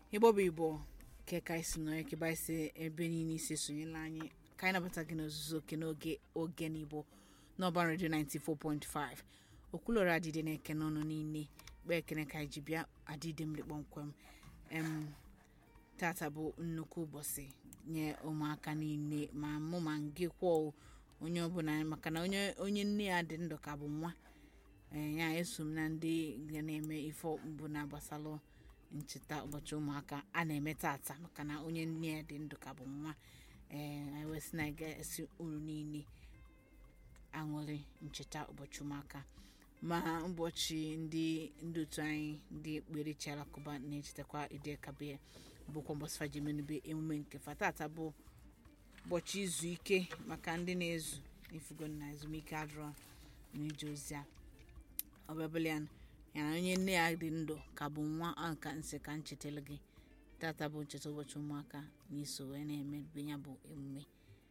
igbo bụ igbo ke ka isi nọ ekeba isi ebe niile isi sonyela anyị ka anyị nabata gị n'ozuzu oke n'oge oge n'igbo n'ọban redio 94.5 okwulọrọ adịde na-eke n'ọnụ niile kpee ekene ka anyị ji bịa adịde mmiri kpọmkwem em tata bụ nnukwu ụbọchị nye ụmụaka niile ma mụ ma ngị kwuo onye ọbụla maka na onye onye nne ya dị ndụ ka bụ nwa ee ya eso m na ndị ga na-eme ife mbụ na gbasalụ ncheta ụbọchị ụmụaka a na-eme tata maka na onye nne ya dị ndụ ka bụ nwa ee anyị wee sị na anyị ga-esi uru niile aṅụrị ncheta ụbọchị ụmụaka ma ụbọchị ndị ndị otu anyị ndị okpukperechi alakụba na-echetakwa ide kabie bụkwa ụbọchị fajimenube emume nke fatata bụ ụbọchị izu ike maka ndị na-ezu ifugo na ezumike adịrọ n'ije ozi a ọbịabụlian ya na onye nne ya dị ndụ ka bụ nwa nka nsị ka nchetara gị tata bụ ncheta ụbọchị ụmụaka na iso wee na-emebe ya bụ emume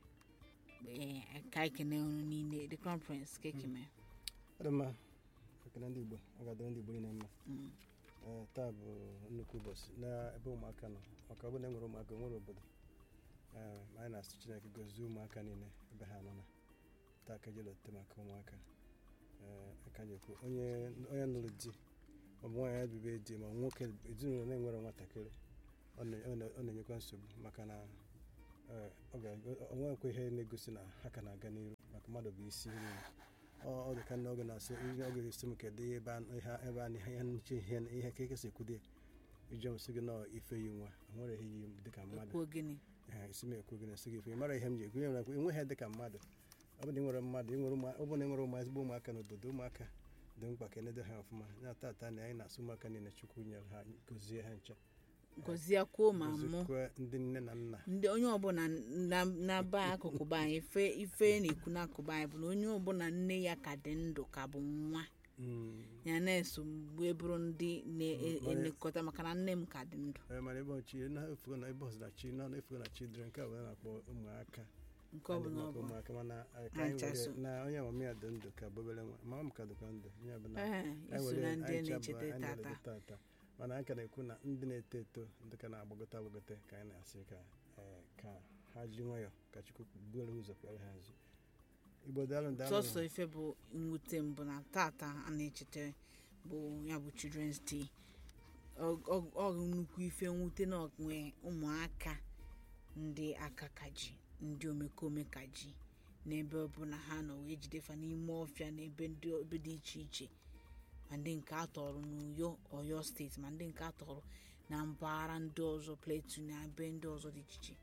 ee ka ekene unu niile the crown prince kekeme ọ dị mma ekene ndị igbo ọ ga-adịrị ndị igbo niile mma Ee, taa bụ nnukwu ụbọchị n'ebe ụmụaka nọ maka ọ bụrụ na e nwere ụmụaka o nwere obodo Ee, ma anyị na-asụ chineke gozie ụmụaka niile ebe ha nọ na taa ka eji lote maka ụmụaka Ee, aka ji ekwu onye onye nụrụ di ma ọ bụ nwaanyị ebibe di ma nwoke ezinụlọ na-enwere nwatakịrị ọ na- ọ na- ọ na-enyekwa nsogbu maka na ee, ọ ga- o nwekwa ihe na-egosi na ha ka na-aga n'iru maka mmadụ bụ isi ihe niile ọ ọ dị ka nne oge na-asị ihe oge ga-esi m kedu ihe ebe a- ihe ebe a na ihe nche ihe ihe ka ekesi ekwude iji m sị gị nọ ife yi nwa o nwere ihe yi dịka mmadụ kwuo gịnị ee isi m ekwu gị na sị gị ife mara ihe m ji ekwu ihe na enweghị dịka mmadụ ọ bụ na ị nwere mmadụ ị nwere ụmụ- ọ bụ na ị nwere ụmụ ezigbo ụmụaka n'obodo ụmụaka dị mkpa ka enedo ha ọfụma na tata na anyị na-asụ ụmụaka niile chukwu nyere ha gozie ha nche gọzie kwuo ma mụ gozikwa ndị nne na nna ndị onye ọbụla na- na-aba akụkụ be anyị ife ife na-ekwu n'akụkụ anyị bụ na onye ọbụla nne ya ka dị ndụ ka bụ nwa Mm. ya na-eso wee bụrụ ndị na-elekọta maka na nne m ka dị ndụ Ee, mana ebe ọchị na-efugo na ebe ọzọ na chi nọ na-efugo na children nke a wee na-akpọ ụmụaka nke ọbụla ọ maka bụ ụmụaka mana eh, ka Ha anyị nchaso. were na onye amamihe ya dị ndụ ka bụ obere nwa mama m ka dịkwa ndụ ya bụ na Ee, anyị iso were na ndị anyị chabụ na-echeta anyị tata na-eleta tata mana anyị ka na-ekwu na ndị na-eto eto ndị ka na-agbagote agbagote ka anyị na-asị ka eh, ka ha ji nwayọọ ka chukwu buere ụzọ kpere ha azụ igbo daalụ daalụ sọsọ ife bụ mwute mbụ na tata a na-echeta bụ ya bụ children's day Ọ- ọ- ọ nnukwu ife mwute na onwe ụmụaka ndị aka ka ji ndị omekome ka ji n'ebe ọbụla ha nọ wee jidefa n'ime ọfịa na ebe ndị ebe dị iche iche ma ndị nke atọrọ n'uyo oyo steeti ma ndị nke atọrọ na mpaghara ndị ọzọ plateau na ebe ndị ọzọ dị iche iche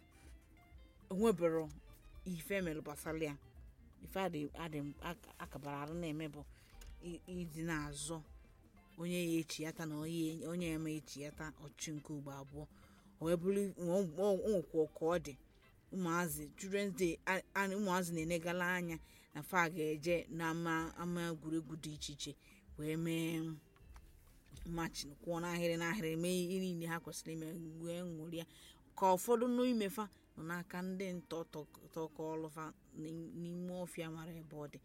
onwebero ife mere gbasara ya ife adị adị ak- akabara arụ na-eme bụ i- ịdị na-azọ onye ya echiyata na onye onye ya eme echiyata ọchị nke ugbo abụọ o wee bụrụ nwekwa ka ọ dị ụmụazị children's day a- a- ụmụazị na-enegala anya na fa ga-eje n'ama ama egwuregwu dị iche iche wee mee machin kwụọ n'ahịrị n'ahịrị mee ihe niile ha kwesịrị ime wee ṅụrịa ka ụfọdụ n'ime fa nọ n'aka ndị ntọ tọkọlụfa n'ime ọfịa mara ebe ọ dị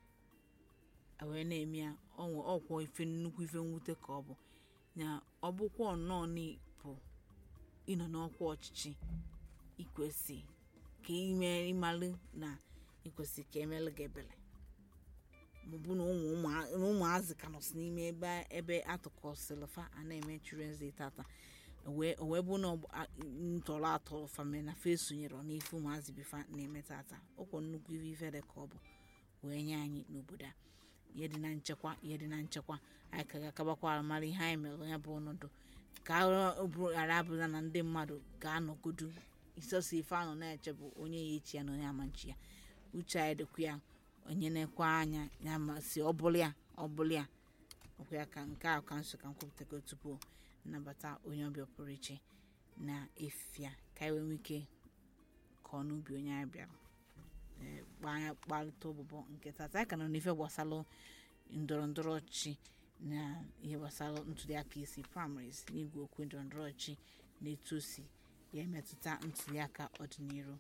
a wee na-eme ya ọnwe ọkwọ ife nnukwu ife mwute ka ọ bụ na ọ bụkwa nnọọ n'ipụ ịnọ n'ọkwa ọchịchị ikwesị ka ime ịmalụ na ikwesị ka emelụ gị ebele maọbụ na ụmụ ụmụ- na ụmụazị ka nọsị n'ime ebe ebe atụkọsịrị fa a na-eme children's day tata wee o wee bụ na ọ bụ a- ntọrọ atọrọ famili na fa esonyere n'ife ụmụazị bifa na-eme tata ọkwọ nnukwu ife ifere ka ọ bụ wee nye anyị n'obodo a ihe dị na nchekwa ihe dị na nchekwa anyị ka ga-akabakwa mara ihe anyị mere ya bụ ọnọdụ ka ọ bụrụ ghara abụla na ndị mmadụ ga-anọgodu isọsọ ife anọ na-eche bụ onye ya echi ya na onye amanchi ya uche anyị dịkwa ya onye na-ekwe anya ya masị ọbụla ya ọbụla ya ọkwa ya ka nke a ka nso ka m kwupụtago tupu nnabata onye ọbịa pụrụ iche na efifia ka anyị wee nwee ike ka ọ n'ubi onye anyị bịara ee, gbaa anya kparịta ụbụbọ nke tata anyị ka nọ n'ife gbasara ndọrọ ndọrọ ọchịchị na ihe gbasara ntuliaka isi primaries n'igwe okwu ndọrọ ndọrọ ọchịchị na etu o si ya emetụta ntuliaka ọdịnihu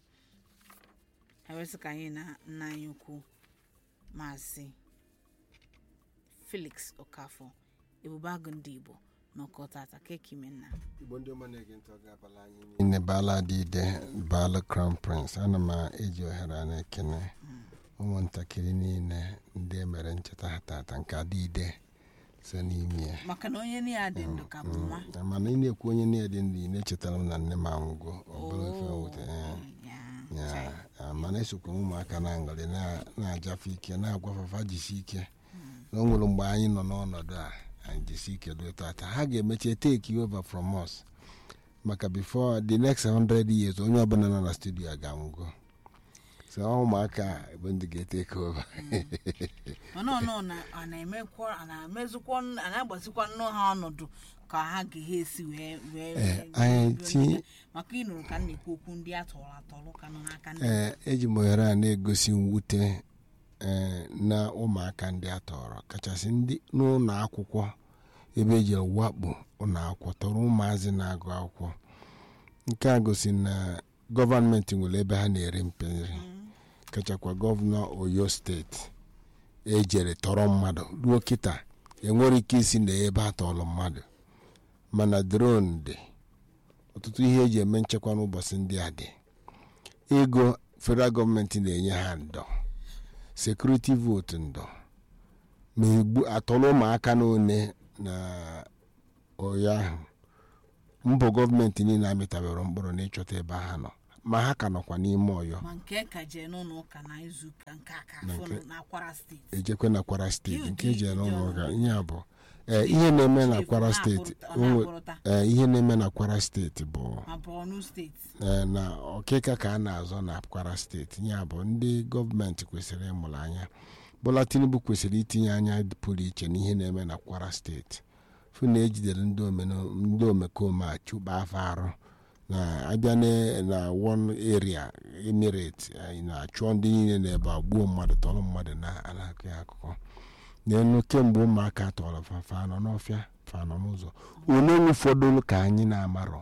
ewesị ka anyị na nna anyị ukwu maazị felix okafọ ebube agụ ndị igbo nọkọ tata kekimenna igbo ndị ọma na-ege ntị ọ ga-abala anyị niile baala dị ide baala crown prince ana m eji ohere a na-ekene ụmụntakịrị niile ndị emere ncheta ha tata nke adịide so n'ime ya maka na onye na ya dị ndụ ka bụ nwa Mm, mana ị na-ekwu onye na-edi ndụ ị na-echetara m na nne m anwụgo ọ bụrụ ife mwute eh. Ya, chai. ya ah, mana esokwa m ụmụaka na aṅụrị na- na-ajafe ike na-agwafafa jisi ike na o nwere mgbe anyị nọ n'ọnọdụ a anyị jisi ike ruo tata ha ga-emechi take over from us maka before the next 100 years onye ọbụla nọ na studio ga-anwụgo so ụmụaka a bụ ndị ga-eteke over mana ọnụ na a na-emekwa a na-emezukwa a na-agbazikwa nnọọ ha ọnọdụ ka ha ga-ha esi wee wee Eh, wee- anyị wee- tinye- maka ịnụrụ ka m na-ekwu okwu ndị a tọrọ atọrọ ka nọ n'aka ndị ee eji m ohere a na-egosi mwute ee na ụmụaka ndị a tọrọ kachasị ndị n'ụlọ akwụkwọ ebe eji wakpo ụlọ akwụkwọ tọrọ ụmụazị na-agụ akwụkwọ nke a gosi na gọọmenti nwere ebe ha na-ere mperi kachakwa gọvanọ oyo steeti ejere tọrọ mmadụ ruo kịta enwere ike isi na ebe a tọrọ mmadụ mana drone dị ọtụtụ ihe eji eme nchekwa n'ụbọchị ndị a dị ego federal gọọmenti na-enye ha ndọ sekuriti votu ndọ ma egbu atọrọ ụmụaka n'one na oyo ahụ mbọ gọọmenti niile amịtabere mkpụrụ na ịchọta ebe ha nọ ma ha ka nọkwa n'ime ọyọ ma nke ka jee n'ụlọ ụka na izuụka nke a ka Na afọ nke- na akwara steeti ejekwe na kwara steeti Iwu nke dị eji ije n'ụlọ ọnụ. ụka ihe a bụ ee ihe na-eme na Chief, kwara ọ steeti na-abụrụta- ọ o nwe- na-abụrụta ee, ihe na-eme na kwara steeti bụ ma Borno steeti ee, na ọkịka ka a na-azọ na kwara steeti ya bụ ndị gọọmenti kwesịrị ịmụrụ anya bụla tinubu kwesịrị itinye anya pụrụ iche n'ihe na-eme na kwara steeti fụ na ejidere ndị omeno- ndị omekome a chụkpa afọ arụ na abịa na- na one area emirate anyị na-achụọ ndị niile na-ebe a gbuo mmadụ tọrọ mmadụ na anakụ ya akụkọ n'elu kemgbe ụmụaka tọrọ fa fa nọ n'ọfịa fa nọ n'ụzọ one ụfọdụ ka anyị na-amarọ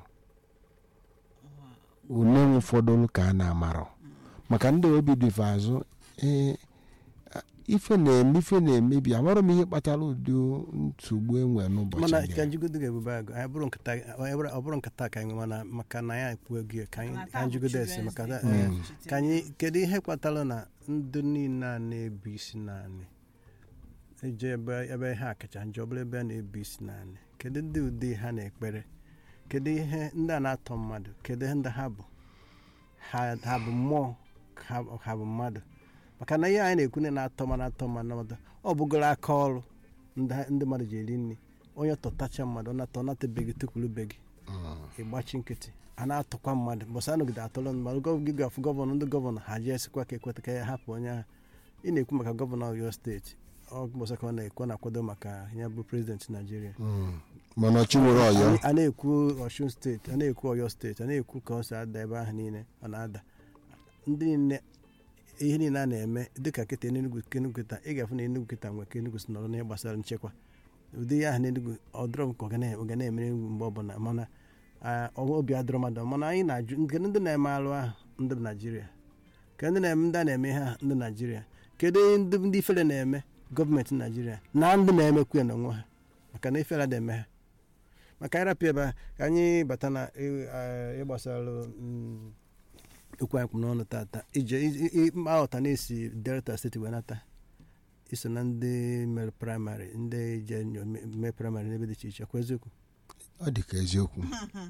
one ụfọdụ ka a na-amarọ maka ndị obi dịfe azụ ee a- ife na-eme ife na-emebi amarọ m ihe kpatara ụdị nsogbu enwe n'ụbọchị mana ndị ka a. njigodo ga-ebube agụ anyị bụrụ nkata ọ bụrụ- ọ bụrụ nkata ka anyị nwe mana maka na ya ekwu ego ka anyị ka anyị jigodo ese maka na- eh, ka anyị kedu ihe kpatara na ndị niile a na-ebu isi naanị eje ebe ebe ha kacha njọ bụrụ ebe a na-ebu isi naanị kedu ndị ụdị ha na-ekpere kedu ihe ndị a na-atọ mmadụ kedu ihe ndị ha bụ ha ha bụ mmụọ ha ha bụ mmadụ maka na ihe anyị na-ekwu na na-atọ ma na-atọ ma mmadụ ọ bụgoro aka ọrụ ndị ha- ndị mmadụ ji eri nri onye tọtacha mmadụ ọ nata ọ natabeghị tukwurubeghị Mm. ịgbachi nkịtị a na-atụkwa mmadụ mbọsị anọgide atọrọ mmadụ gị gafụ gọvanọ ndị gọvanọ ha ji esikwa ka ekweta ka ya hapụ onye ahụ ị na-ekwu maka gọvanọ Ọyọ steeti ọ mbọsị ka ọ na-ekwu ọ na-akwado maka ya bụ prezidenti naijiria Mm. mana ọchị nwere ọyọ Anyị- a na-ekwu ọshun steeti a na-ekwu ọyọ steeti a na-ekwu ka ọ si ada ebe ahụ niile ọ na-ada ndị niile ihe niile a na-eme dịka kịta enugwu kenugwu kịta ị ga-afụ na enugwu kịta nwere ka enugwu si nọrọ n'ihe gbasara nchekwa ụdị ihe ahụ n'enugwu ọdụrọ m ka ọ ga na- ọ ga na-eme enugwu mgbe ọbụla mana ah, ọ- obi adọrọ mmadụ mana anyị na-ajụ nke ndị na-eme alụ ahụ ndị naijiria ka ndị na-eme ndị a na-eme ihe ahụ ndị naijiria kedu ihe ndị ndị ifere na-eme gọọmenti naijiria na ndị na-emekwu ya n'onwe ha maka na ifere na-eme ha maka anyị rapịa ebe a ka anyị bata na ị- eh, ịgbasara mm, okwu anyị kwụ n'ọnụ tata ije i- i- i- aghọta na-esi delta steeti wee nata iso na ndị mere praịmarị ndị je nyo- me- mee praịmarị n'ebe dị iche iche kwa eziokwu ọ dị ka eziokwu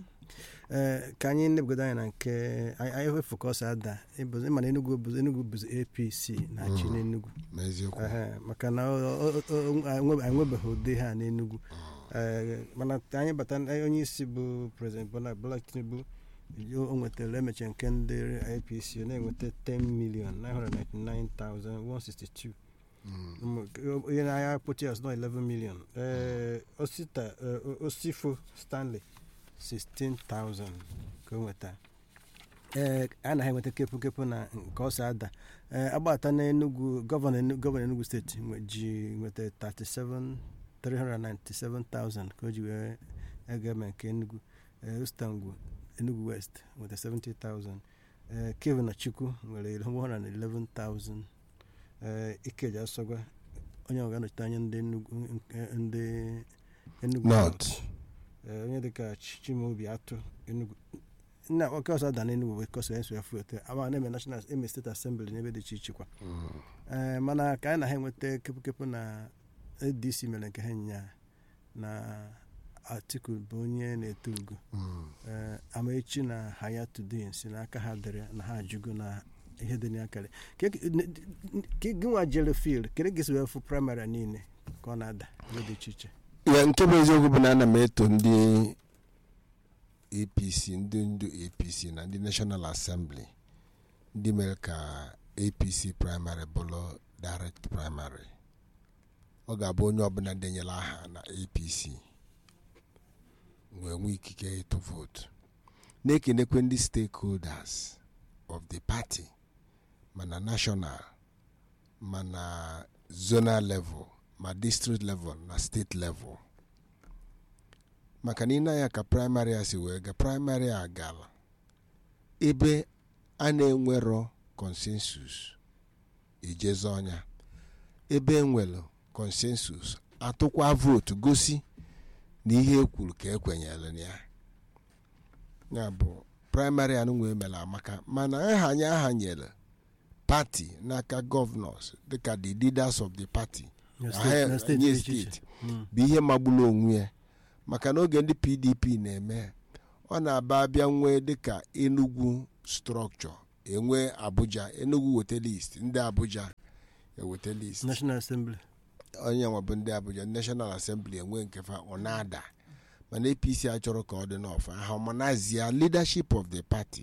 ee ka anyị nebegodo anya na nke anyị anyị hụ fokọs ada ịbụzi ịma na enugwu bụzi enugwu bụzi apc na-achị Mm. n'enugwu ma eziokwu Ehe, maka na o- o- o- o- anyị enwebeghị ụdị ha n'enugwu Ee, mana ka anyị bata na- onye isi bụ prezident bola bola tinubu o nwetara emecha nke ndị apc ọ na-enweta 10 million 999,162 Mm. Ụmụ- onye na-ahịa kpochi azụ nọ 11 million ee osita eh, o- osifo stanley 16,000 ka o nweta ee a naghị enweta kepụ kepụ na nke ọsọ ada ee agbata n'enugwu gọvanọ Enu- gọvanọ enugwu steeti nwe- ji nweta 37 397,000 ka o ji wee ege eme nke enugwu ee ostangwu enugwu west nweta 70,000 ee kevin chukwu nwere 111,000 ee ikeja asọgwa onye ọ ga-anọchite anya ndị Enugu- nke- ndị enugwu north eh, onye dịka Ch- chimaobi atụ enugu nna oke ọzọ ada na enugu wee kọsọ enso ya fuete ama na-eme national eme steeti asembli n'ebe dị iche iche kwa ee mana ka anyị na ha enweta kepụkepụ na adc mere nke ha nya na atiku bụ onye na-eto ugo ee amaechi na hayatudin si n'aka ha dịrị na ha ajụgo na ihe dị n'akara ka gị nwa jere field kere gị si wee fụ praịmarị niile ka ọ na-ada ebe dị iche iche ya nke bụ eziokwu bụ na ana m eto ndị apc ndị ndu apc na ndị national assembly ndị mere ka apc praịmarị bụrụ direct praịmarị ọ ga-abụ onye ọbụla denyere aha na apc wee nwee ikike ịtụ vootu na-ekenekwe ndị stakeholders of the party mana national mana zonal level ma district level na steeti level maka na ịna ya ka praịmarị a si wee ga praịmarị a gala ebe a na-enwero consensus ijeze ọnya ebe enwere consensus atụkwa vootu gosi na ihe ekwuru ka ekwenyere na ya ya bụ praịmarị anụnwa emere amaka mana nhanye aha nyere pati n'aka gọvanọs dịka the leaders of the party Na Aha steeti- na steeti nye dị iche iche. steeti Mm. bụ ihe magburu onwe ya maka na oge ndị pdp na-eme ọ na-aba abịa nwee dịka enugwu strọkchọ enwe abuja enugwu weta list ndị abuja eweta list national assembly onye nwa bụ ndị abuja national assembly enwe nkefa ọ na-ada mana apc achọrọ ka ọ dị n'ọfa harmonizia leadership of the party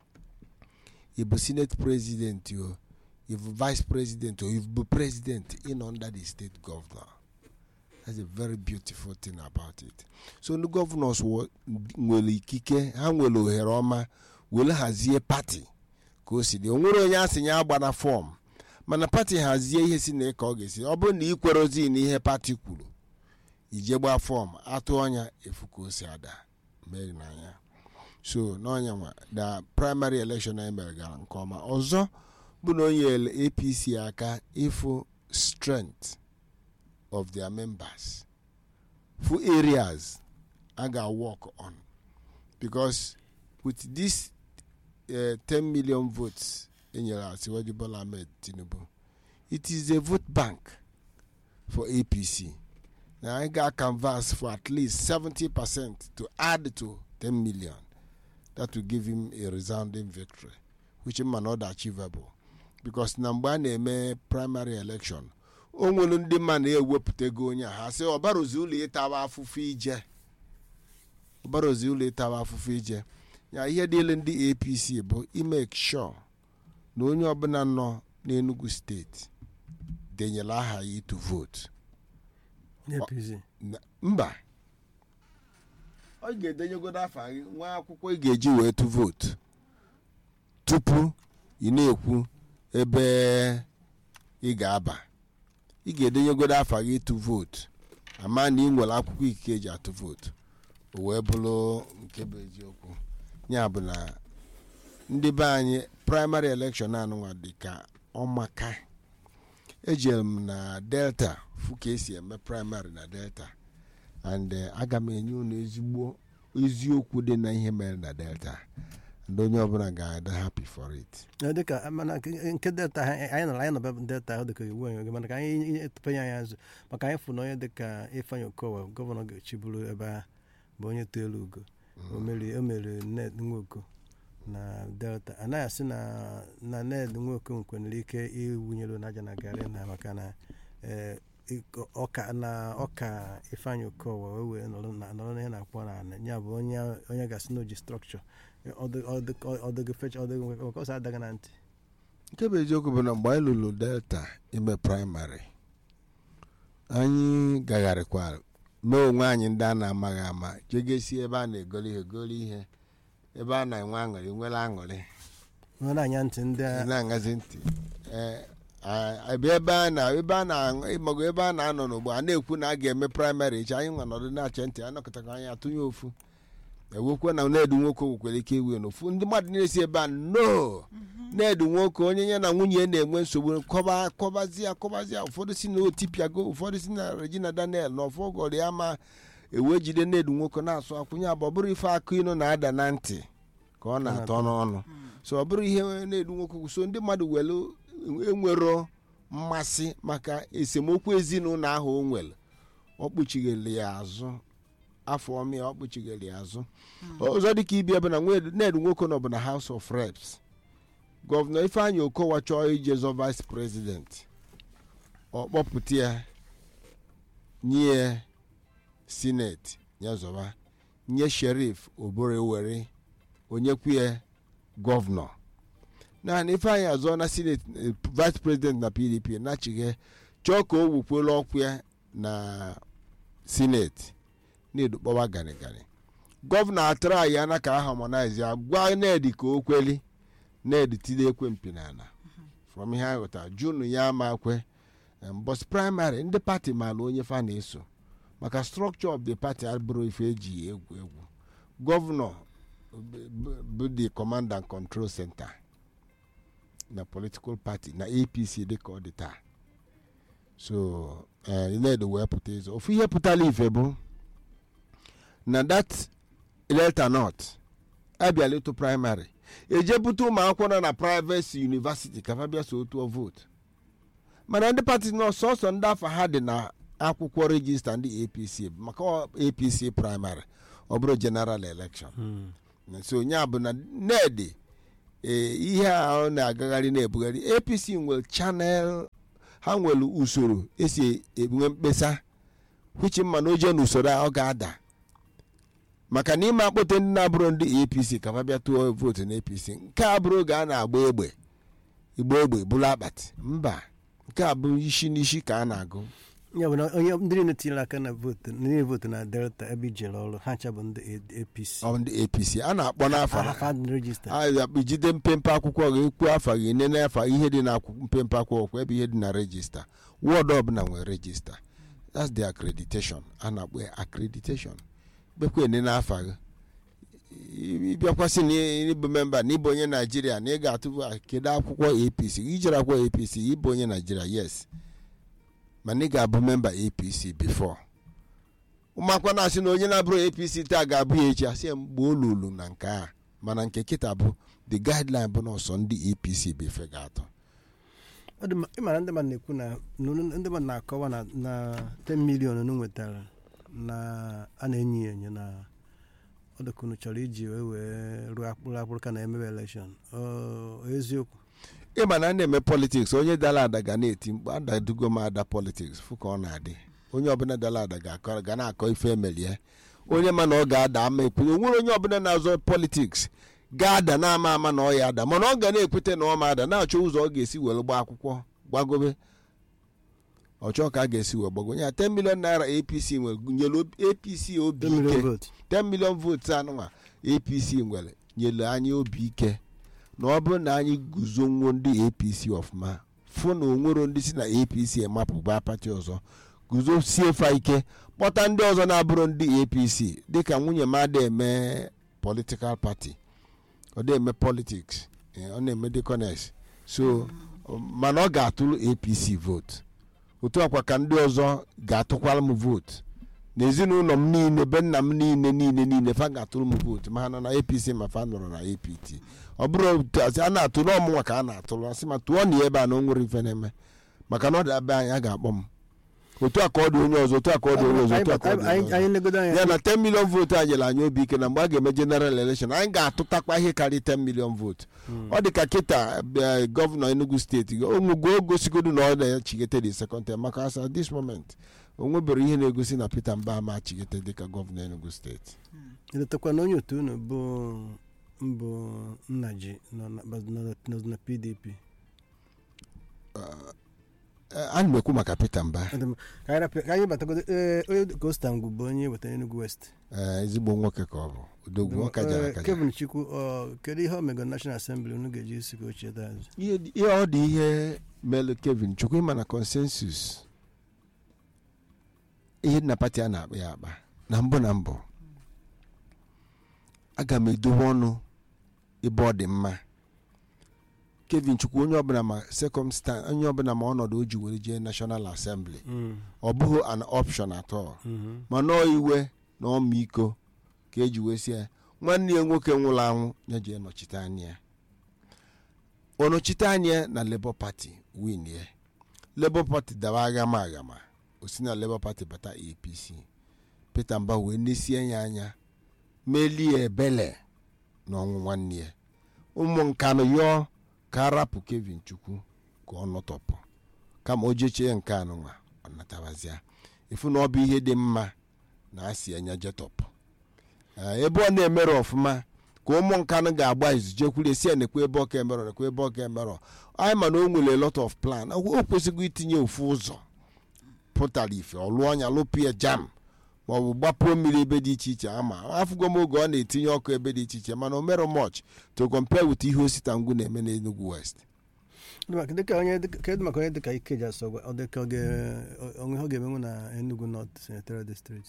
ịbụ senate president o ịbụ vice president o ịbụ president in under the state governor that's a very beautiful thing about it so ndị governors wo- nwere ikike ha nwere ohere ọma were hazie pati ka o si dị o nwere onye a sị ya agbana fọm mana pati hazie ihe si na ka ọ ga-esi ọ bụrụ na ị kwerozi na ihe pati kwuru ije gbaa fọm atụ ọnya efu ka o si ada mee n'anya so n'ọnya nwa na primary election anyị mere gara nke ọma ọzọ bụ na onye ele apc aka ịfụ strength of their members fu areas a ga-work on because with this uh, 10 million votes enyere Asiwaju Bola Ahmed Tinubu it is a vote bank for APC na anyị ga canvas for at least 70 percent to add to 10 million that will give him a resounding victory which ma not achievable because na mgbe a na-eme primary election o nwere ndị mma na-ewepụtago onye a ha sị ọbarozi ụlọ ịtawa afụfụ ije ọbarozi ụlọ ịtawa afụfụ ije ya ihe dịle ndị apc bụ imake sure na onye ọbụla nọ n'enugu steeti denyere aha ya ịtụ vootu apc Na- mba ọ ga-edenyegodo afa gị nwa akwụkwọ ị ga-eji wee tụ vootu tupu ị na-ekwu ebe ị ga-aba ị ga-edenyegodo afa gị ịtụ vootu ama na ị nwere akwụkwọ ikike eji atụ vootu o wee bụrụ nke bụ eziokwu ya bụ na ndị be anyị praịmarị elekshọn anụnwa dị ka ọmaka ejere m na delta fụ ka esi eme praịmarị na delta and eh, aga m enye unu ezigbo eziokwu dị na ihe mere na delta ndị onye ọbụla ga-adị happy for it Na dịka mana nke nke delta ha anyị nọrọ anyị nọba delta ahụ dịka iwu anyị oge mana ka anyị etụpenye anyị azụ maka anyị fụ na onye dịka ifeanyị okowa gọvanọ ga-echiburu ebe ahụ bụ onye toelu ugo o meriri o meriri ned nwoko na delta anaghị asị na na ned nwoko nkwenere ike iwunyere n'aja na garị na maka na eh, ịkọ- ọka na ọka ifeanyị okowa wee wee nọrọ na nọrọ n'ihe na-akpọ na ana ya bụ onye onye gasị na oji strọkchọ ọdịgị fecha ọdịgị maka ọsọ adaghị na ntị nke bụ eziokwu bụ na mgbe anyị lụrụ delta ime praịmarị anyị gagharịkwara mee onwe anyị ndị a na-amaghị ama jegesi ebe a na-egoli ihe goli ihe ebe a na-enwe aṅụrị nwere aṅụrị nwere anya ntị ndị ị a na-aṅazi ntị ee a- abịa ebe a na ebe a na-aṅụ ịmago ebe a na-anọ n'ugbo a na-ekwu na a ga-eme praịmarị echi anyị nwa nọdụ na-ache ntị anọkọtakwa anyị atụnye ofu ewekwe na na-edu nwoke nwekwara ike iwe n'ofu ndị mmadụ na-esi ebe a no na-edu nwoke onye ya na nwunye ya na-enwe nsogbu kọba kọbazie kọbazie ụfọdụ si na otipịago ụfọdụ si na regina daniel na ọfọgọrọ ya ma ewee jide nnedu nwoke na-asụ akwụnye abụ ọ bụrụ ife akụ inu na-ada na ntị ka ọ na-atọ n'ọnụ so ọ bụrụ ihe na-edu nwoke kwụ. so ndị mmadụ welu enwero mmasị maka esemokwu ezinụlọ ahụ o nwere ọ kpuchigheli ya azụ afọ ọmị ya ọ kpuchigheli ya azụ ọzọ dịka ibi ebe na ned nwoke nọ bụ na house of reps gọvanọ ifeanyị okowa chọọ ije zọ vice president ọ kpọpụta ya nye ya senate ya zọba nye sherif obere were onyekwuye gọvanọ naanị ifeanyị azọ na senate eh, vice president na pdp nachighe chọọ ka o wukwelu ọkụ ya na senate na-edu kpọwa ganigani gọvanọ atara ya na ka a harmonize ya gwa ned ka o kweli ned tide ekwe mpi n'ala from ihe aghọta junu ya ama kwe mbọs praịmarị ndị pati maala onye fa na-eso maka structure of the party abụrụ ife eji egwu egwu gọvanọ bụ- bụ- bụ the command and control center na political party na apc dịka ọ dị taa so eh, ned wee pụta ịzọ ofu ihe pụtara ife bụ na that delta north abịala ịtụ praịmarị ejebute ụmụ akwụkwọ nọ na private university ka fa bịa so tụọ vootu mana ndị pati nọ sọsọ ndị afọ ha dị na akwụkwọ regista ndị apc bụ maka ọ apc praịmarị ọ bụrụ general election so onye a bụ na ned ee ihe a ọ na-agagharị na-ebugharị apc nwere chanel ha nwere usoro esi enwe mkpesa hụchi mma na oje n'usoro a ọ ga-ada maka na ime akpọte ndị na-abụrụ ndị apc ka fa bịa tụọ vootu na apc nke a bụrụ oge a na-agba egbe igba egbe bụrụ akpati mba nke a bụ isi n'isi ka a na-agụ ya bụ na onye ndị niile tinyere aka na vootu niile vootu na delta ebe ijere ọrụ ha ncha bụ ndị A- apc ọ bụ ndị apc a na-akpọ n'afọ ha ha dị rejista a ijide mpempe akwụkwọ gị kwuo afa gị nene afa ihe dị na akwụ- mpempe akwụkwọ kwa ebe ihe dị na rejista wọdụ ọbụla nwere rejista that's the accreditation a na-akpọ ya accreditation bekwa enene afa gị I- ịbịakwasị na ị- ịbụ memba na ịbụ onye naijiria na ị ga-atụ vo- kedu akwụkwọ apc ijere akwụkwọ apc ịbụ onye naijiria yes mana ị ga-abụ memba apc before ụmụakwụkwọ na-asị na onye na-abụrụ apc taa ga-abụ ya echi asị ya mgbe olulu na nke a mana nke kịta bụ the guideline bụ na ọsọ ndị apc bụ ife ga-atọ ọ dị mma ịmara ndị mmadụ na-ekwu na na unu- ndị mmadụ na-akọwa na na 10 million unu nwetara na a na-enyo ya enyo na ọ dịka unu chọrọ iji wee wee rụọ akpụrụ akpụrụ ka na-emebe elekshọn Ọ eziokwu ịma na a na-eme politiks onye dara ada ga na-eti mkpu adadugo m ada politiks fụ ka ọ na-adị onye ọbụla dara ada ga-akọ ga na-akọ ife emelie onye ma na ọ ga-ada ama ekwute o nwere onye ọbụla na-azọ politiks ga-ada na-ama ama na ọ ya ada mana ọ ga na-ekwute na ọ ma ada na-achọ ụzọ ọ ga-esi were gbaa akwụkwọ gbagobe ọchọ ka a ga-esi wee gbago ya 10 million naira apc nwere nyere apc obi 10 million ike vote 10 million votes anụnwa apc nwere nyere anyị obi ike na ọ bụrụ na anyị guzo nwuo ndị apc ọfụma fụ na onwero ndị si na apc emapụba pati ọzọ guzosie fa ike kpọta ndị ọzọ na-abụrụ ndị apc dịka nwunye m ada eme political party ọ dị eme politics eh, ọ na-eme dịkọnes so mana ọ ga-atụrụ apc vote otu akwa ka ndị ọzọ ga-atụkwara m vote n'ezinụlọ m niile be nna m niile niile niile fa ga-atụrụ m vootu ma ha nọ na apc ma fa nọrọ na apt ọ bụrụ otu asị a na-atụrụ ọmụnwa ka a na-atụrụ asị ma tụọ na ya ebe a na o nwere ife na-eme maka na ọ dị abịa anyị a ga-akpọ m otu a ka ọ dị onye ọzọ otu a ka ọ dị onye ọzọ otu a ka ọ dị onye anyị ọzọ anyị negodo anya ya na 10 million vote a nyere anyị obi ike na mgbe a ga-eme general election anyị ga-atụtakwa ihe karịa 10 million vote ọ dị ka kịta eh, gọvanọ enugu steeti onwugo o gosigodu na ọ na-echigete the second term maka as at this moment o nwebere ihe na-egosi na peter mba ama achigete dịka gọvanọ enugu steeti edotakwa na onye otu unu bụ mbụ nna ji nọ na- nọ nọ na pdp Eh, ana m ekwu maka peter mba Ọ dị mma. ka anyị rapụ- ka anyị batagodo ee onye dịka ostangwu bụ onye wetara enugu west eh, ezigbo nwoke ka ọ bụ odogwu nwoke jara Ee, akaja kevin chukwu ọ kedu ihe o mego national assembly unu ga-eji isi ka ochie taa azụ ihe dị- ihe ọ dị ihe mere kevin chukwu ịma na consensus ihe dị na pati a na-akpa ya akpa na mbụ na mbụ aga m edowe ọnụ ebe ọ dị mma kevin chukwu onye ọbụla ma circumstance onye ọbụla ma ọnọdụ o ji were jee national assembly ọ bụghị an option at all mana ọ iwe na ọmịiko ka eji wee sị ya nwanne ya nwoke nwụrụ anwụ ya ji nọchite anya ya ọ nọchite anya ya na labour party win ya labour party dawa aghama aghama o si na labour party bata apc peter mba wee nesie ya anya melie ebele na ọnwụ nwanne ya ụmụ nkanụ yọọ ka arapụ kevin chukwu ka ọ nọtọpụ kama o jechee nke anụ nwa ọ natabazia efu na ọ bụ ihe dị mma na asị anya jetọpụ Ee, ebe ọ na-emere ọfụma ka ụmụ nkanụ ga-agba izu jekwuru esi ya nekwa ebe ọka emerọ nekwa ebe ọka emerọ anyị ma na o nwere a lot of plan o o kwesịghị itinye ofu ụzọ pụtara ife ọ lụọ ọnya lụpụ ya jam ma ọ bụ gbapuo mmiri ebe dị iche iche ama afụgo m oge ọ na-etinye ọkụ ebe dị iche iche mana o mere much to compare with ihe osita ngwu na-eme n'Enugu West dịka onye kedụ maka onye dịka ikeji asọgwa ọ dịka ọ ga- onwe ha ọ ga-emenwu na enugu north senatorial district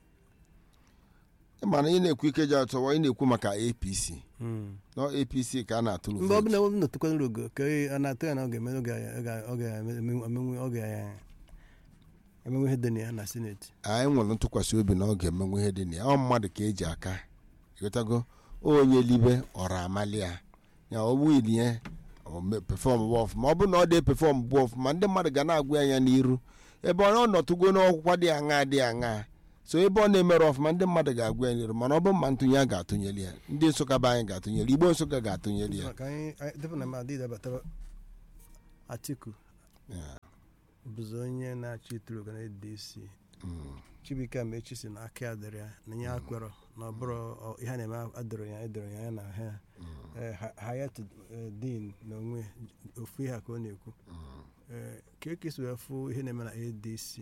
mana ị na-ekwu ike ji atọwa ị na-ekwu maka apc na apc ka a na-atụrụ mgbe ọ vote. bụla nọtụkwara ogo ka a na-atụ ya na ọ ga-eme ọ ga- ọ ga- ọ ga-emenwu ọ ga-emenwu ihe dị na ya na seneti anyị nwere ntụkwasị obi na ọ ga-emenwe ihe dị na ya ọ mmadụ ka eji aka ịghọtago onye libe ọra amali ya ya ọ wilie pefọm bụ ọfụma ọ bụrụ na ọ dị pefọm bụ ọfụma ndị mmadụ ga na-agwa ya n'iru ebe ọ nọtụgo n'ọkwụkwa dị aṅa dị aṅa so ebe ọ na-emere ọfụma ndị mmadụ ga-agwa ya n'iru mana ọ bụ ma ntụnye a ga-atụnyeli ya ndị nsụka be anyị ga-atụnyeli igbo nsụka ga-atụnyeli ya maka anyị anyị- dịpụ na madị dabatara atiku Ya, bụzi onye na-achị ituru ogo na adc mm. chibuike amechi si na aka ya dịrị ya na nye akwerọ na ọ bụrụ ọ- ihe a na-eme adoro ya edoro ya ya na ha Eh, Ha- hayat eh, din na onwe ya, ofu ihe a ka ọ na-ekwu Eh, ka eke si wee fụ ihe na-eme na adc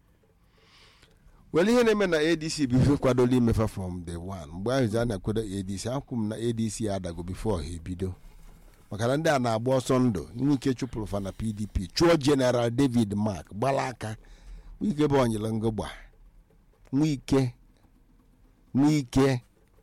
wele ihe na-eme na adc bụ ife kwadola imefa from the one mgbe ahụ a na-akwado adc akwụ m na adc adago bifo ha ebido maka na ndị a na-agba ọsọ ndụ nwike chụpụrụ fa na pdp chụọ general david mark gbala aka nwike bụ onyere ngụgba nwike nwike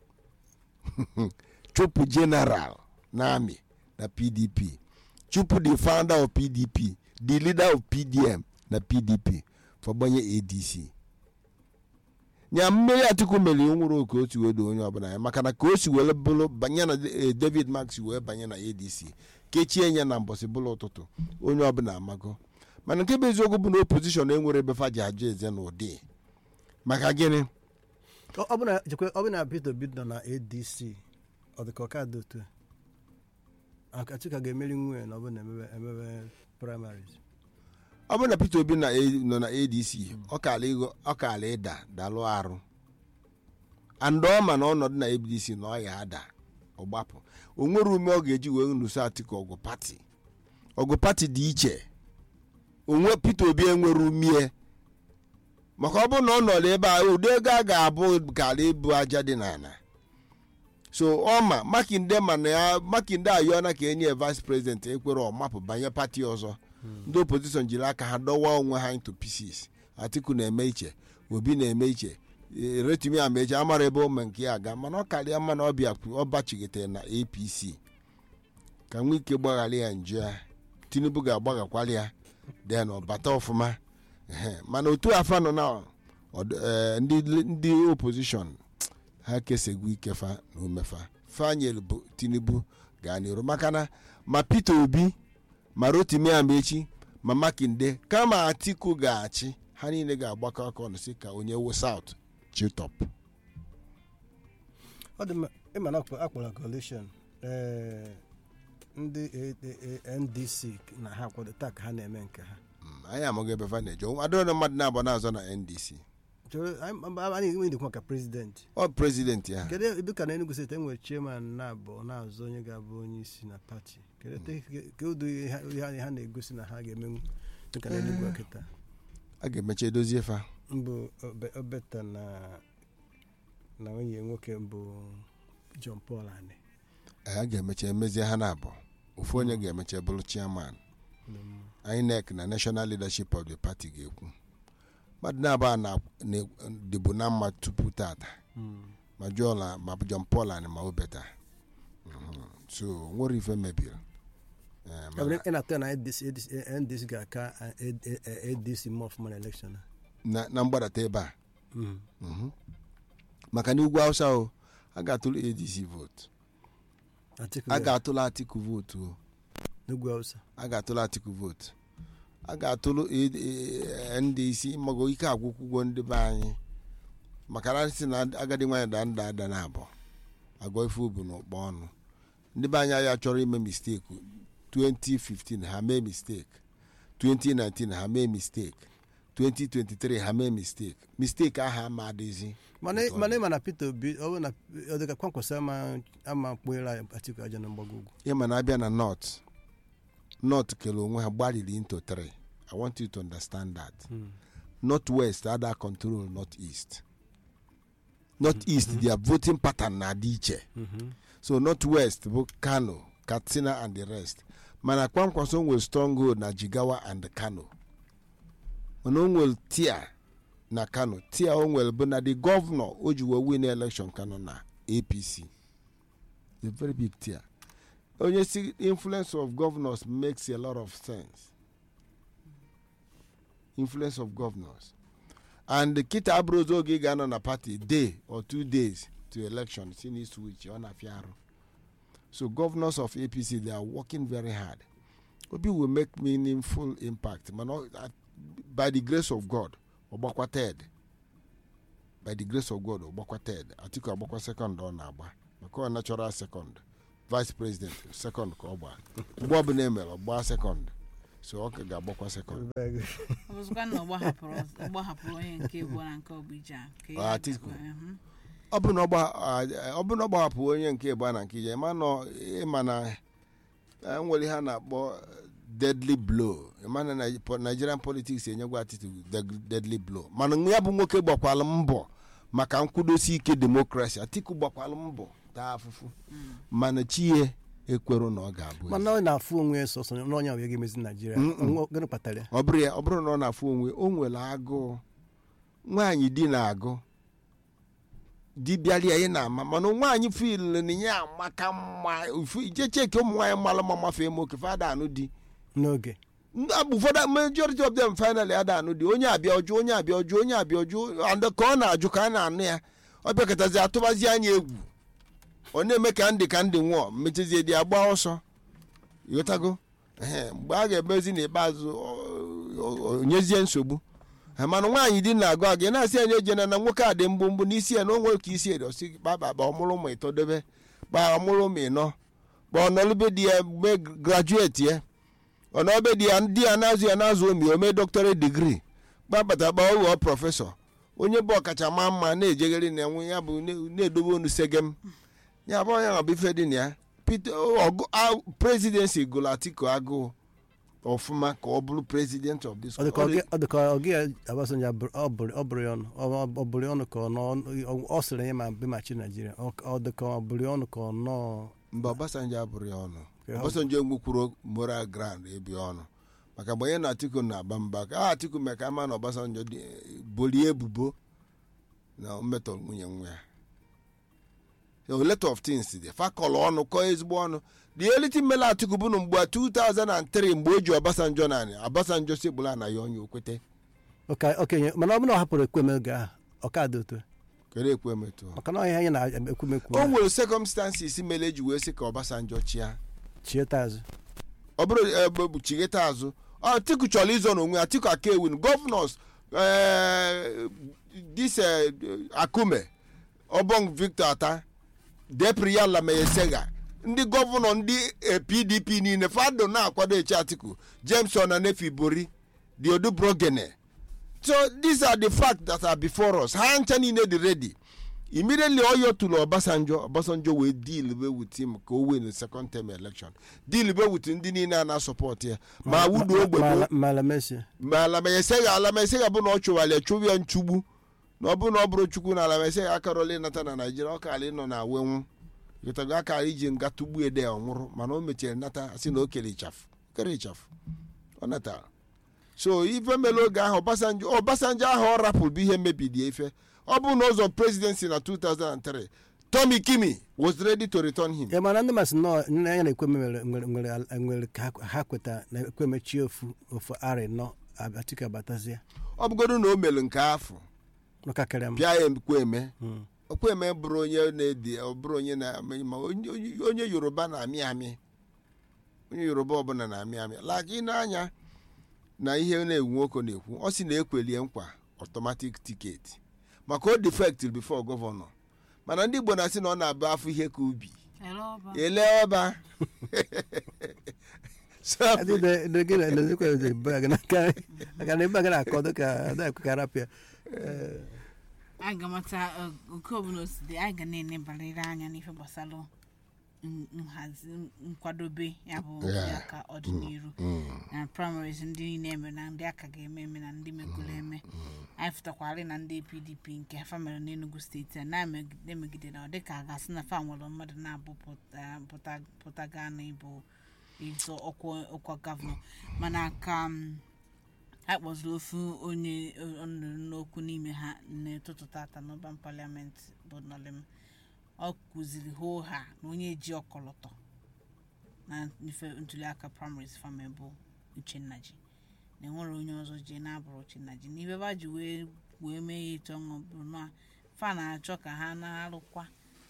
chụpụ general na amị na pdp chụpụ the founder of pdp the leader of pdm na pdp fọgbanye adc nya mmeri atiku meriri nwere oke otu wedo onye ọbụla ya maka na ka o si were bụrụ banye na eh, david max wee banye na adc kechie ya na mbọsị bụrụ ụtụtụ onye ọbụla amago mana nke bụ eziokwu bụ na opozishọn enwere ebe fa ji ajụ eze n'ụdị maka gịnị ọ ọ bụ na chekwa ọ bụ na peter obi nọ na adc ọ dị ka ọ ka dị otu a atiku ga-emeri nwunye na ọ bụ na emebe emebe primaries ọ bụrụ na peter obi na A- nọ na adc ọ kaala ịghọ- ọ kaala ịda dalụ arụ andị ọ ma na ọnọdụ na adc na ọ ya ada ọgbapụ o nwere ume ọ ga-eji wee nuso atiku ọgụ pati ọgụ pati dị iche onwe peter obi enwere umie maka ọ bụrụ na ọ nọrọ ebe a ụdị ego a ga-abụ kara ịbụ aja dị n'ala so ọma makinde mana ya makinde ayọna ka enye vice president ekwere ọmapụ banye pati ọzọ ndị opposition jiri aka ha dọwa onwe ha into pieces atiku na-eme iche obi na-eme iche e, retumi amechi amara ebe ome nke ya aga mana ọ karịa mma na ọbịa ọ bachigitere na apc ka nwike gbaghara ya nje ya tinubu ga-agbaghakwara ya den ọbata ọfụma Ehe, mana otu afa nọ na ọd- eh, ndị ndị opposition ha kesegwu ikefa na omefa fanyel bụ tinubu gaa n'iru maka na ma peter obi ma rotimi amechi ma makinde kama atiku ga-achị ha niile ga-agbakọ aka ọnụ si ka onye wu saut chitop ọ dị mma ịma na akpọ- akpọrọ coalition ee ndị A- A- ndc na ha akwado taa ka ha na-eme nke ha anyị amaghị ebe fa na-eje adịrọ mmadụ na-abụ na-azọ na ndc Chere- anyị anyị enweghị ndekwa maka prezidenti ọ prezidenti ya kedu ebe ka na enugu steeti enwere chairman na-abụ na-azụ onye ga-abụ onye isi na pati kedu ete- ke udo ihe ha ihe ha na-egosi na ha ga-emenwu dịka na enugu a kịta a ga-emecha edozie fa mbụ Obe- obeta na na nwunye nwoke mbụ john paul ani a ga-emecha emezie ha na-abụ ofu onye ga-emecha bụrụ chairman inec na national leadership of the party ga-ekwu mmadụ na-aba na na- dịbụ na mma tupu tata ma John ma John Paul and ma Obeta Mhm. so nwere ife mebiri Eh, mana- ị na-atụ ya na ndc ADC ndc ga-aka A- A- A- adc mma ọfụma na elekshọn a na na mgbadata ebe a Mhm. maka na ugwu hausa o a ga-atụrụ adc votu Atiku a bịara ga-atụrụ atiku votu o n'ugwu Hausa a ga-atụrụ atiku votu a ga-atụrụ A- A- ndc mago ike agwụkwụgwọ ndị be anyị maka na si na agadi nwaanyị da nda ada na abụọ agụ ife ubu na ụkpọ ọnụ ndị be anyị ya chọrọ ime mistake 2015 ha mee mistake 2019 ha mee mistake 2023 ha mee mistake mistake ahụ ama adịzi mana Otu ọ mana dị. ịma na Peter Obi ọ bụ na ọ dịka kwankwasị ama ama kpunyere Atiku aja na mgbago ugwu ịma na abịa na north north kere onwe ha gbariri into three i want you to understand that north west ada control north east north east their voting pattern na-adị iche so north west bụ kano katsina and the rest mana kwankwaso nwere stronghold na jigawa and kano mana o nwere tia na kano tia o nwere bụ na the governor o ji wee win election kano na apc a very big tia onye si influence of governors makes a lot of sense influence of governors and kita abụrụzi oge ị ga-anọ na party day or two days to election si na switch ọ na-afịa arụ so governors of apc they are working very hard obi will make meaningful impact mana ọ- at- by the grace of god ọgbakwa third by the grace of god ọgbakwa third atiku agbakwa second ọ na-agba maka ọ natural second vice president second ka ọ gbaa mgbe ọbụla e mere ọ gbaa second so ọ ka ga-agbakwa second ọ bụzikwa na ọ gbahapụrụ ọ gbahapụrụ onye nke bụ na nke ọgbụja ka Ah, ya Atiku. gakwa, mhm. ọ bụ na ọ gba- ah, ọ bụ na ọ gbahapụ onye nke ịgba na nke ije ịma nọ ịma na eh, nwere ihe a na-akpọ deadly blow ịma na Nai- po- nigerian politics enyegwa atiku deg- deadly blow mana ya bụ nwoke gbakwala mbọ maka nkwudosi ike demokrasi atiku gbakwala mbọ taa afụfụ mana chie ekweru na ọ ga-abụ mana ọ na-afụ onwe ya sọsọ n'ọnya wee ga-emezi Naijiria Nwa- gịnị kpatara ya ọ bụrụ ya ọ bụrụ na ọ na-afụ onwe o nwere agụụ nwaanyị di na-agụ di bịara ya na-ama mana nwaanyị fil na ya amaka mma ifu- ije cheki ụmụ nwaanyị mmalụ ma mafee m oke fada anụ di n'oge Ndị- abụ ụfọdụ majority of them finally ada anụ di onye abịa ọjụ onye abịa ọjụ onye abịa ọjụ and ka ọ na-ajụ ka a na-anụ ya ọ bịakọtazi atụbazi anya egwu ọ na-eme ka ndị ka ndị nwụọ mechezie dị agba ọsọ ịghọtago Ehe, mgbe a ga-emezi n'ikpeazụ ọ- ọ- onyezie nsogbu Ha, mana nwaanyị di na-agụ agụ ị na-asị anya ejena na nwoke a dị mgbumgbu n'isi ya na o nwere ka isi ede osi kpaba kpa ọmụrụ ụmụ itodobe kpa ọmụrụ ụmụ ịnọ kpa ọnọlube di ya mee grajueti ya ọnọbe di ya di ya na-azụ ya na-azụ omi o mee doctorate degree kpabata kpa ọ ghọọ prọfesọ onye bụ ọkachamara mma na-ejegheri na enwe ya bụ na- na-edobe onu segem ya bụ onye bụ ife dị na ya Peter ọgụ- a- presidency gụrụ atiku agụụ ọfụma ka ọ bụrụ president of this ọ dịka country. ọ dịka ọgị ya Obasanjo abụrụ- ọ bụrụ ọ bụrụ ya ọnụ ọ- ọ bụrụ ya ọnụ ka ọ nọ ọ- ọ sịrị ya ma bemachi Naijiria ọ ọ dịka ọ bụrụ ya ọnụ ka ọ nọ mba Obasanjo abụrụ ya ọnụ Ya ọ- Obasanjo nwekwuru moral ground ebi ọnụ maka mgbe onye na Atiku na-aba mba ka a Atiku mee ka ama na Obasanjo dị bolie ebubo na o metọrọ nwunye nwa ya a lot of things dị fakọlụ ọnụ kọọ ezigbo ọnụ the only thing mere Atiku bụ na mgbe 2003 mgbe o ji Obasanjo naanị Obasanjo sigbula na ya onye okwete Ọka- okenye mana ọ bụrụ na ọ hapụrụ ekweme oge ahụ ọ ka dị otu kere ekwe metụ maka na ọhịa anyị na-ekwumekwu o nwere circumstances mere eji wee sị ka Obasanjo chịa chieta azụ ọ bụrụ ebe bụ chigheta azụ atiku chọrọ ịzọ n'onwe atiku aka ewin gọvanọs dis akume obong victor ata depriya lameyesega ndị gọvanọ ndị eh, pdp niile fado na-akwado echi atiku james onanefi bori diodubrogene so these are the facts that are before us ha ncha niile dị ready immediately oyo tụrụ obasanjo obasanjo wee deal be with him ka o win the second term election deal be with ndị niile a na-asọpọt ya ma wudu ogbe bụ ma alamesi ma alamesega alamesega bụ na ọ chụwara ya chụwa ya nchugbu na ọ bụ na ọ bụrụ chukwu na alamesega akarọla ịnata na naijiria ọ kara ịnọ na wenwu gotago akara iji nga tugbu ede ya ọ nwụrụ mana o mechara nata si na o kere ịchafụ kere ịchafụ ọ natara so ife mere oge ahụ obasanjo obasanjo ahụ ọ rapụrụ bụ ihe mebiri ife ọ bụ na ụzọ presidency na 2003 tommy kimi was ready to return him ya mana ndị masị nọ nne anya na ekweme nwere nwere nwere al- nwere ka ha- ha kweta na ekweme chi ofu ofu arị nọ atiku abatazie ọ bụgodu na o mere nke afọ nọkakarịa m pịa ya ekwe eme Mm. okwe eme bụrụ onye na-edi ọ bụrụ onye na-amị ma onye onye- onye yoruba na-amị amị onye yoruba ọbụla na-amị amị laka ị na-anya na ihe na-ewu nwoke na-ekwu ọ sị na ekwelie nkwa automatic tiketi maka o defect before gọvanọ mana ndị igbo na-asị na ọ na-abụ afọ ihe ka ubi ele ọba ele ọba So, adịbe n'oge na n'ezekwa eze ebe a n'aka aka na ebe a gara akọdụ ka ada ekwe ka arapịa anyị ga-amata eh, nke ọbụla o si dị anyị ga na-enebarịrị anya n'ife gbasara n- nhazi nkwadobe ya bụ Yeah. aka ọdịnihu mm, na primaries ndị niile eme na ndị aka ga-eme eme na ndị megoro eme anyị fụtakwara na ndị pdp nke fa mere n'enugu steeti a na-emegide na ọ dịka a ga-asị na fa nwere mmadụ na-abụ pụta- pụta- pụtaga na ịbụ ịzọ ọkwa ọkwa gọvanọ mana ka m, a kpọziri ofu onye ọnụrụ n'okwu n'ime ha n'ụtụtụ tata n'ọban paliamenti bụ nọlem ọ kụziri hoo ha na onye ji ọkọlọtọ na ife ntuliaka primaries fama bụ uchenna ji na enwere onye ọzọ ji na-abụrụ uchenna ji n'ibe ba ji wee wee mee ya ịtụ ọṅụ bụ na fa na-achọ ka ha na-arụkwa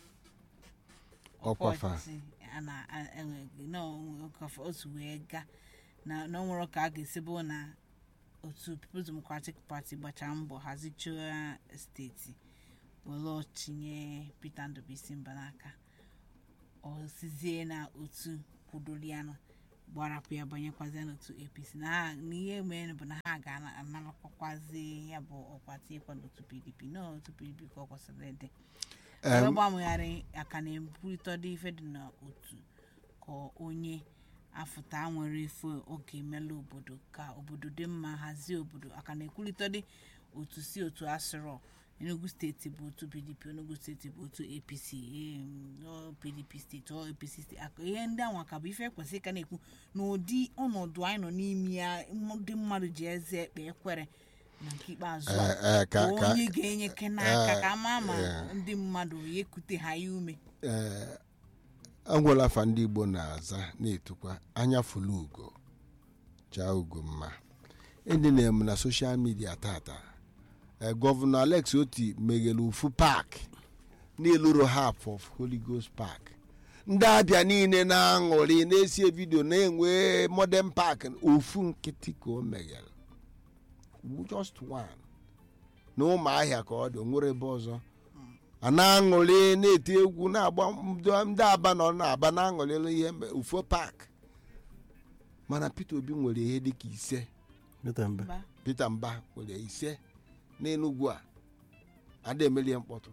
Ọkwa fa. ọchịchị a na-enweghị na ọkafa otu wee ga na na o nwere ka a ga-esi bụ na otu People's Democratic Party gbachara mbọ hazichoo steeti were ọchịnye Peter Ndụbụisi mba n'aka ọ sizie na otu kwudorianụ gbarapụ ya banyekwazie n'otu apc na ha na ihe mere bụ na ha ga-analakwazi ya bụ ọkwa tinyekwa n'otu pdp n'otu pdp ka ọ kwesịrị ịdị em, ebe gbanwegharị aka na-eburịta dị ife dị n'otu ka onye afụta nwere ife oge emela obodo ka obodo dị mma hazie obodo aka na-ekwurịta dị otu si otu asịrọ enugu steeti bụ otu pdp enugu steeti bụ otu apc em, ọ pdp steeti ọ apc steeti aka ihe ndị ahụ ka bụ ife kwesịrị ka na-ekwu n'ụdị ọnọdụ anyị nọ n'ime ya ndị mmadụ ji eze ekpe ekwere na nke ikpeazụ a eh, eh, ka- ka ka- onye ga-enyeke n'aka eh, ka ama ma eh. ndị mmadụ ya ekute ha ya ume ee agwala afa ndị igbo na-aza na-etukwa anya fụlụ ugo chaa ugo mma ndị na-eme na soshal midia tata ee gọvanọ alex oti meghere ufu pak n'eluro half of holy ghost park ndị abịa niile na-aṅụrị na-esie vidio na-enwe modern park ofu nkịtị ka o meghere just one na ụmụahịa ka ọ dị o nwere ebe ọzọ a na-aṅụrị na-eti egwu na-agba ndị- ndị aba nọ na-aba na-aṅụrịla ihe mbe- ufo pak mana peter obi nwere ihe dịka ise Peter Mba Mba. peter mba nwere ise n'enugwu a ada emelie mkpọtụ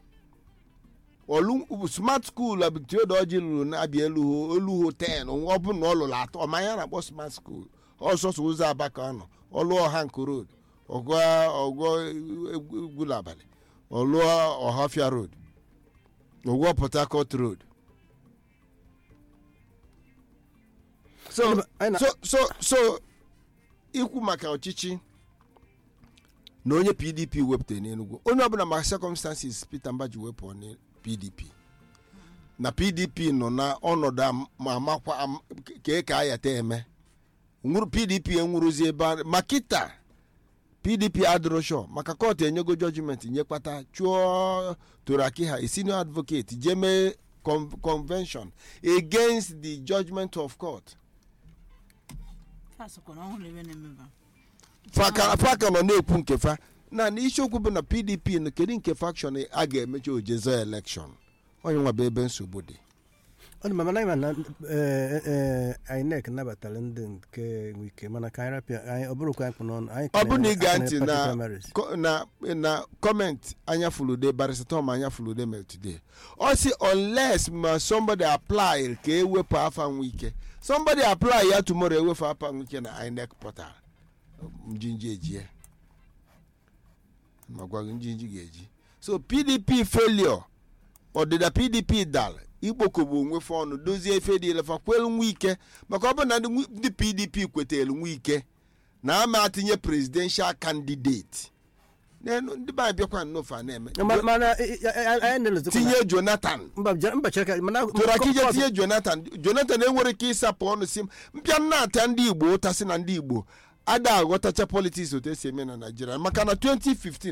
olu smart school abitiodoji lụrụ na-abịa eluho eluho 10 ọ bụ na ọ lụrụ atọ ọmanya na-akpọ smart school ọsọsọ ụzọ aba ka ọ nọ ọlụ ọha nke road ọgọ ọgọ egwula abalị ọlụ ọhafia road ọgwọ port harcourt road so anyị na- so so so ikwu maka ọchịchị na onye pdp wepụtara n'enugwu onye ọbụla maka circumstances peter mba ji wepụ na pdp na pdp nọ na ọnọdụ am- ma amakwa am- kee ka ayata eme nwụrụ pdp enwuruzi ebe a- ma kịta pdp adịrọ sure maka kọtụ enyego jọjiment nyekwata chụọ torakiha a senior advocate jee mee con- convention against the judgment of court fasokwa na ọhụrụ ebe na-emeba faka faka nọ na-ekwu nke fa na na isiokwu bụ na pdp na kedu nke fakshọn a ga-emechi ojezo elekshọn onye nwa bụ ebe nsogbu dị ọ dị mama na na eh, eh, INEC nabatara ndị nke nwe ike mana ka anyị rapịa anyị ọ bụrụkwa anyị kpụ n'ọnụ anyị ọ bụ na ị aka gaa na ntị party na primaries. ko- na na kọment anya fulude barista tom anya fulude mere today ọ sị unless ma somebody apply ka ewepụ afa nwike somebody apply ya tomorrow ewepụ afa nwike na inec portal njinji ejie ma gwa gị njinji ga-eji so pdp failure ọdịda pdp dal ikpokọgbu onwe fa ọnụ dozie ife dị elefa kwelu nwike maka ọ bụ na ndị nwi- ndị pdp kwetara nwike na ama atinye presidential candidate n'enu ndị be anyị bịakwa nnọfa na-eme Ma- mana eh, eh, eh, anyị na-elezikwa na- tinye jonathan mba je- mba chere ka mana torakije kọọsụ- tinye jonathan jonathan enwere ike ịsapụ ọnụ si m mpịa nna-ata ndị igbo ụtasị na ndị igbo ada aghọtacha politiks otu esi eme na naijiria maka na 2015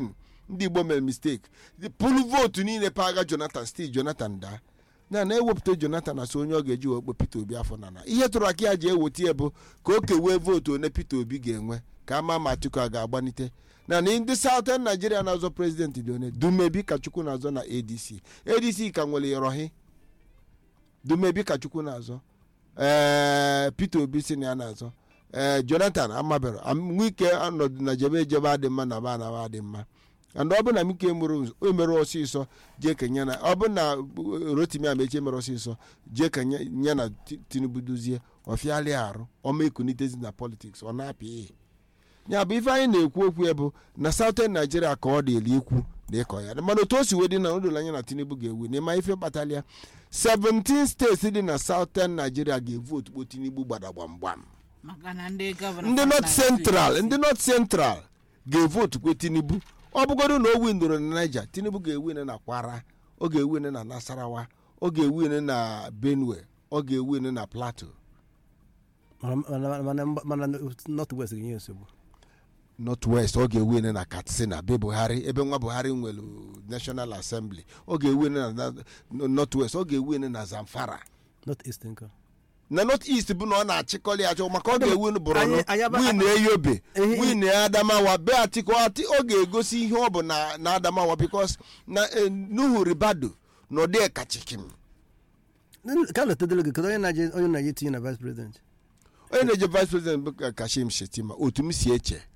ndị igbo mere mistake pụrụ vootu niile paga jonathan still jonathan daa na na ewepụta jonathan asị onye ọ ga-eji wekpo peter obi afọ na na ihe tụrụ aka ya ji eweta ya bụ ka o kewee vootu one peter obi ga-enwe ka ama ma atiku a ga-agbanite na na ndị southern nigeria na-azọ prezidenti dị one dumebi ka chukwu na-azọ na adc adc ka nwere yọrọhi dumebi ka chukwu na-azọ ee peter obi si na ya na-azọ ee jonathan amabero Am- nwike anọdụ na jebe ejebe adị mma na ba anaba adị mma and ọ bụ na mike mere emere ọsịsọ jee ka nye na ọ bụ na uh, rotimi amechi mere ọsịsọ jee ka nye nye na Ti- tinubu duzie ọfịalị arụ ọma ekunitezi na politiks ọ na-apị ihe ya bụ ife anyị na-ekwu okwu ya bụ na southern nigeria ka ọ dị eli ikwu na ịkọ ya mana otu o si wee dị na odolo anya na tinubu ga-ewu n'ịma ife kpatara ya 17 steeti dị na southern nigeria ga-evotu kpo tinubu gbada gbamgbam maka na ndị gọvanọ ndị north na- central ndị north central ga-evotu kwe tinubu ọ bụgodo na o windoro na niger tinubu ga-ewin na kwara ọ ga-ewin na nasarawa ọ ga-ewin na benue ọ ga-ewin na plateau mana mana mana north west ga-enye nsogbu north west ọ ga-ewin na katsina be buhari ebe nwa buhari nwere national assembly ọ ga-ewin na na- north west ọ ga-ewin na zamfara north east nke na north east bụ na ọ na-achịkọli achọ maka ọ ga-ewin borno Anyị- anyị aba- win eyobe Ehi- win adamawa be atiko ati ọ ga-egosi ihe ọ bụ na na adamawa bikos na eh, nuhu ribado na ọdị kachikim ka lotedele gị kedu onye na-eje onye na-eje tinye na vice president onye na-eje vice president bụ Ka- kashim shetima otu m si eche